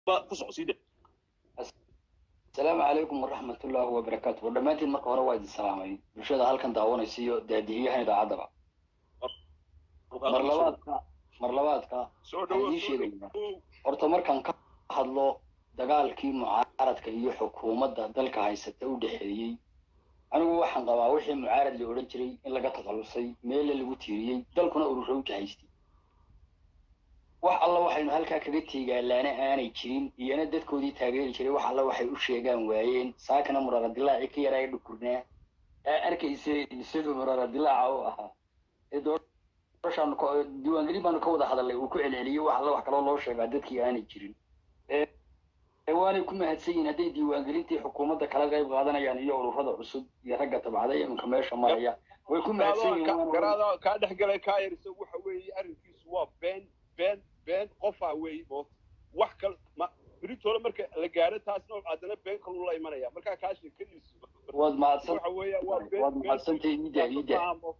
ba ku socsiide asalaamu calaykum waraxmat ullaahi wabarakaatu war dhammaantiin marka hore waa idin salaamay bulshada halkan daawanaysa iyo daadihiyahan idaacaddaba mar labaadka mar labaadka soo waxaan dhawo idiin sheegayaa horta markaan ka hadlo dagaalkii mucaaradka iyo xukuumadda dalka haysata u dhexeeyey anigu waxaan qabaa wixii mucaarad la odhan jiray in laga takhalusay meelle lagu tiiriyey dalkuna urura u jahaystay wax alla waxaynu halkaa kaga teegaalaana aanay jirin iyana dadkoodii taageeri jiray wax alla waxay u sheegaan waayeen saakana muraradilaaci ka yaraa ee dhukurnaa aa arkaysa isagoo muraradilaaca u ahaa ee doorashaanu ka- diiwaangelin baanu ka wada hadalnay uu ku celceliyey wax alla wax kaloo loo sheegaa dadkii aanay jirin ee ee waanay ku mahadsan yihiin hadday diiwaangelintii xukuumadda kala qayb qaadanayaan iyo ururada cusub iyo ragga tabcada iminka meesha maraya way ku mahadsan yihiin waana- garaada kaa dhex galay kaa yarisa waxa weeye arrinkiisu waa been been been qofaa weeye oo wax kal ma beritoole marka la gaaro taasna haddana been kaluu la imanaya markaa kaa sheekadiisu waad mahadsan waxa weeya waa been waad mahadsantahay iida iida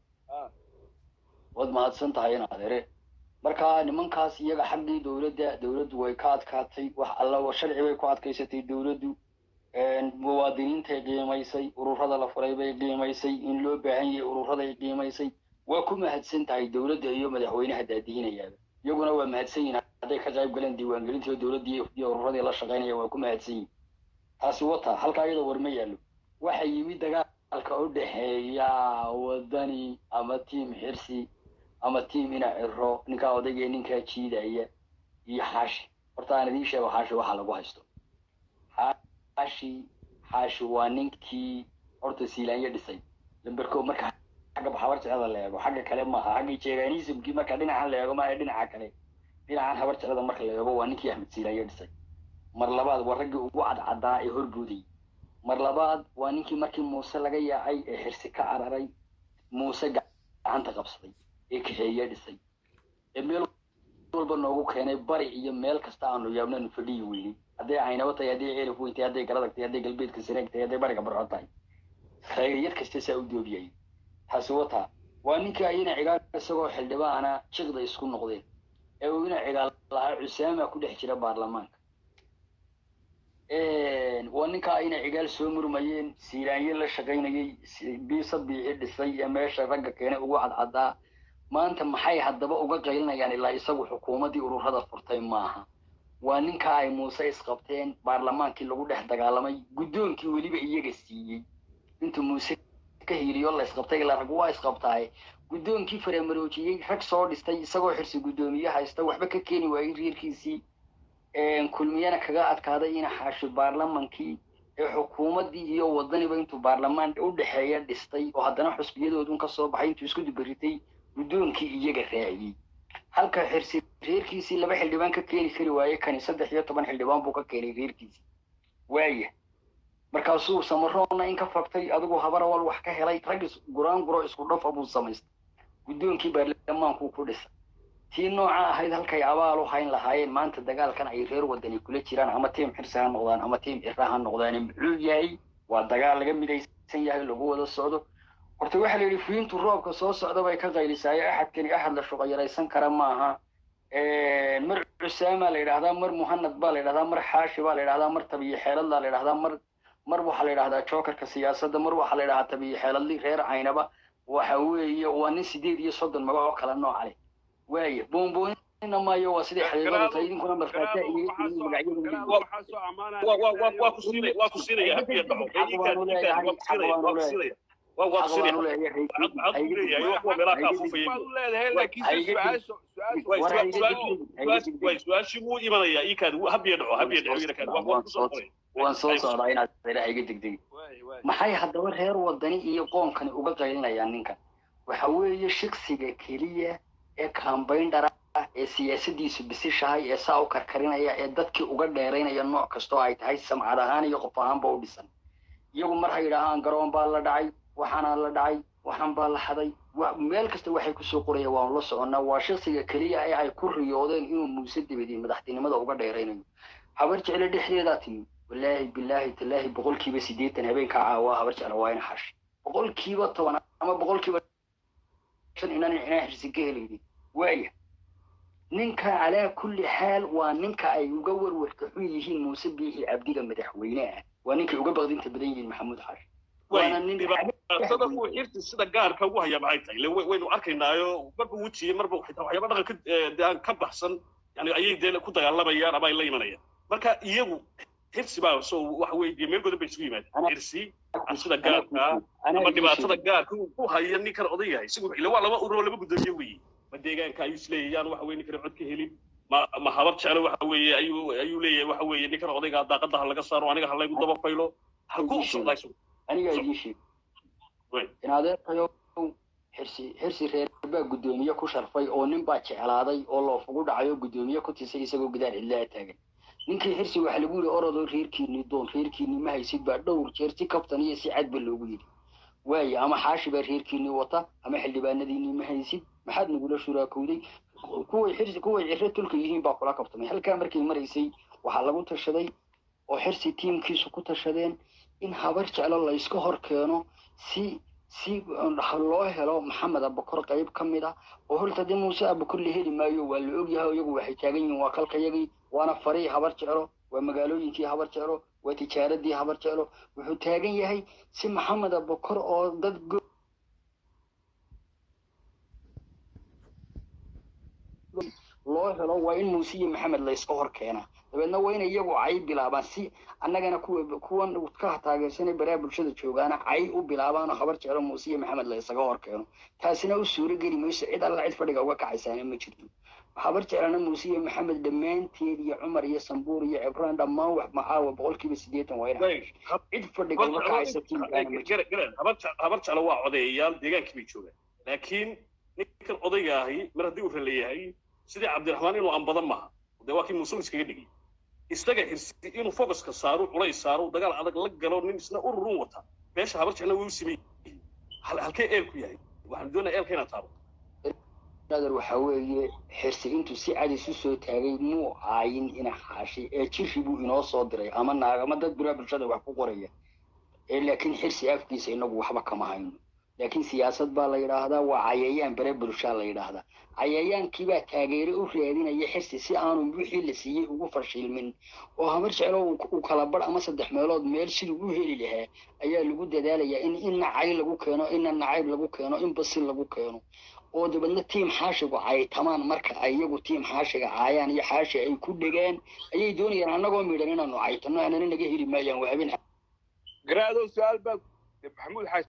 waad mahadsan tahay in adeere marka nimankaas iyaga xaggii dowladda dowladdu way ka adkaatay wax alla sharci bay ku adkaysatay dowladdu muwaadiniintay qiimaysay ururada la furay bay qiimaysay in loo baahan yahay ururaday qiimaysay waa ku mahadsan tahay dowladda iyo madaxweynaha daadihinayaaba iyaguna waa mahadsan yihin hadday ka qayb galeen diiwaangelintii dowladdii iyo ururadii la shaqaynaya waa ku mahadsan yihin taasi wata halkaa iyadoo war ma yaallo waxa yimid dagaalka u dhexeeya wadani ama tiim xirsi ama tiim ina ciro ninkaa odaygee ninkaa jiidaya iyo xaashi horta aan idiin sheego xaashi waxa lagu haysto xaashi xaashi waa ninkii horta siilaanyo dhisay lamberko marka xagga habarjecada la eego xagga kale maaha xagga jeeganismkii marka dhinacan la eego maaha dhinaca kale dhinacan habarjecada marka la eego waa ninkii axmed siilaanyo dhisay mar labaad waa raggii ugu cadcadaa ee horboodayay mar labaad waa ninkii markii muuse laga yaacay ee xirsi ka cararay muuse gacanta qabsaday ee kaxeeye dhisay ee meel walba noogu keenay bari iyo meel kasta aanu yaabnanu fadhiyi weynay hadday caynabo tahay hadday ceelif weyn tahay hadday garadag tahay hadday galbeedka sareeg tahay hadday bariga barco tahay khayriyad kasta saa u doobiyay taasi wataa waa ninkii ayana cigaal isagoo xildhibaana jiqda isku noqdeen ee uu ina cigaal lahaa cusaama ku dhex jira baarlamaanka waa ninkaa ayna cigaal soo murmayeen siiraanyo la shaqaynayay biisa biixi dhisay ee meesha ragga keenay ugu cadcadaa maanta maxay haddaba uga qaylinayaan ilaa isagu xukuumaddii ururada furtay maaha waa ninkaa ay muuse isqabteen baarlamaankii lagu dhex dagaalamay guddoonkii weliba iyaga siiyey intuu muuse ka hiiliyo la isqabtay ilaa rag waa isqabtaaye guddoonkii faramaroojiyey rag soo dhistay isagoo xirsi guddoomiye haysta waxba ka keeni waayey reerkiisii kulmiyana kaga adkaaday ina xaashi baarlamankii ee xukuumaddii iyo wadaniba intuu baarlamaan u dhexeeya dhistay oo haddana xusbiyadoodun ka soo baxay intuu isku dubaritay guddoonkii iyaga raaciyey halka xirsi reerkiisii laba xildhibaan ka keeni kari waaye kani saddex iyo toban xildhibaan buu ka keenay reerkiisii waaya markaasuu samaroonna in ka fagtay adigu habarawal wax ka helay rag guraan guro isku dhafa buu samaystay guddoonkii baarlamaankuu ku dhisay tii nooca ahayd halkay abaal u hayn lahaayeen maanta dagaalkan ay reer wadani kula jiraan ama tiim xirsi ha noqdaan ama tiim cira ha noqdaan muxuu yahay waa dagaal laga midaysan yahay lagu wada socdo horta waxaa la yidhi fiintu roobka soo socda bay ka qaylisaayo axadkani axad la shuqayaraysan kara maaha mar cusaama la yidhahdaa mar muhanad baa la yidhahdaa mar xaashi baa la yidhahdaa mar tabiyo xeeladla la yidhahdaa mar mar waxaa la yidhahdaa jokerka siyaasadda mar waxaa la yidhahdaa tabiyo xeeladli reer caynaba waxa weeye waa nin sideed iyo soddon magac oo kala nooca leh waaya boonboonina maayo waa sidii xaqiiqadu tahay idinkuna markhaatiya iyaga tiriin magacyada waa ku siinaya waa ku siinaya habiya dhaco iinkaan iinkaan waa ku siinaya waa ku siinaya waa waa ku siinaya cad buu leeyahay waa kuwa meelaha ka afufayay way su-aashii wuu imanayaa iinkaan habiya dhaco habiya dhaco iinkaan waa waa kusoo qoray waan soo socdaa inaad reeraha iga degdegi maxay haddaba reer wadani iyo qoonkani uga qaylinayaan ninkan waxa weeye shiksiga keliya ee kambayndhara ah ee siyaasadiisu bisishahay ee saa u karkarinaya ee dadkii uga dheeraynaya nooc kastoo ay tahay samcad ahaan iyo qof ahaanba u dhisan iyagu mar ha yidhaahaan garoon baa la dhacay waxaanaa la dhacay waxaan baa la haday meel kasta waxay kusoo qoraya waanu la soconnaa waa shaksiga keliya ee ay ku riyoodeen inuu muuse dabadii madaxtinimada uga dheeraynayo habar jecle dhexdeedaa timi wallaahi bilaahi tallaahi boqolkiiba siddeetan habeenkaa caawaa habar jecle waa ina xashi boqolkiiba toban ama boqolkiiba shan inaan inaan xirsi ka helaynin waaya ninka calaa kulli xaal waa ninka ay uga warwarka xun yihiin muuse biixi cabdiga madaxweyne ah waa ninkay uga baqdinta badan yihiin maxamuud xaashi waana nin dhibaatada uu xirti sida gaarka ugu haya maxay tahay ile waynu arkaynaayo marba wejiye marba xitaa waxyaaba dhaqanka dee aan ka baxsan yani ayay dee ku dagaalamayaan ama ay la imanayaan marka iyagu xirsi baa so waxa weeye dee meel godan bay isugu yimaadeen xirsi sida gaarka ama dhibaatada gaarka uu ku haya ninkan oday yahay isagu ile waa laba ururo laba guddoomiye weeye ma deegaanka ayuu isleeyayaan waxa weye ninkan cod ka helin ma ma habar jeclo waxa weeye ayuu ayuu leeyahay waxa weeye ninkan odayga daaqada ha laga saaro aniga ha laygu daba faylo halkuu socdaa isagu anigaa idiin sheeg in adeerkayo xirsi xirsi reer baa guddoomiye ku sharfay oo nin baa jeclaaday oo loofugu dhacayo guddoomiye ku tisay isagoo gudaar cidlaa taagan ninkii xirsi waxa lagu yidhi orodoo reerkiinii doon reerkiinii ma haysid baa dhowr jeer si kabtan iyo si cadba loogu yidhi waaye ama xaashi baa reerkiinii wata ama xildhibaanadiinii ma haysid maxaad nagula shuraakowday kuway xirsi kuway ciro tulka yihiin baa kula kabtamay halkaa markay maraysay waxaa lagu tashaday oo xirsi tiimkiisu ku tashadeen in habar jeclo layska hor keeno si si loo helo maxamed abakor qayb ka mid ah oo horta dee muuse abakor la heli maayo waa la ogyahay iyagu waxay taagan yihiin waa kalkayagii waana farii habar jeclo waa magaalooyinkii habar jeclo waa tijaaradii habar jeclo wuxuu taagan yahay si maxamed abakor oo dad loo helo waa in muuse iyo maxamed layska hor keenaa dabeedna waa in iyagu cay bilaabaan si annagana kuwa kuwan ka taageersanay baraha bulshada joogaana cay u bilaabaanoo habar jeclo muuse iyo maxamed laysaga hor keeno taasina u suuro geli mayso cid alla cid fadhiga uga kacaysaana ma jirto habar jeclana muuse iyo maxamed dhammaanteed iyo cumar iyo sambuur iyo cibraan dhammaan wax macaawa boqolkiiba siddeetan waa ina cid fadhiga uga kacaysa habar jeclo waa codeeyayaal deegaankii bay joogaan laakiin ninkan odayga ahi mar haddii uu raleeyahay sidii cabdiraxmaan inuu ambadan maaha dee waa kii muuse iskaga dhigay isaga hirsi inuu focuska saaro culays saaro dagaal adag la galo nin isna ururun wata meesha habar jeclna way u simay halkee eelku yahay waxaan doonaya eelka inaad taabo nadar waxaa weeye xirsi intuu si cad isu soo taagay muu caayin ina xaashay ee jiri buu inoo soo diray ama naagama dad bura bulshada wax ku qoraya ee laakiin xirsi afkiisa inagu waxba kama hayno laakiin siyaasad baa la yidhaahdaa waa cayayaan bare bulshaa la yidhaahdaa cayayaankiibaa taageere u raadinaya xirsi si aanu wixii la siiyey ugu fashilmin oo habar jeclo uu kala bar ama saddex meelood meel siduu u heli lahaa ayaa lagu dadaalayaa in in nacay lagu keeno inna nacayb lagu keeno in basil lagu keeno oo dabeedna tiim xaashigu caytamaan marka ay iyagu tiim xaashiga caayaan iyo xaashi ay ku dhegaan ayay doonayaan annagoo midhan inaanu caytano anana naga heli maayaan waa habeen garaadow su-aal baa maxamuud xaas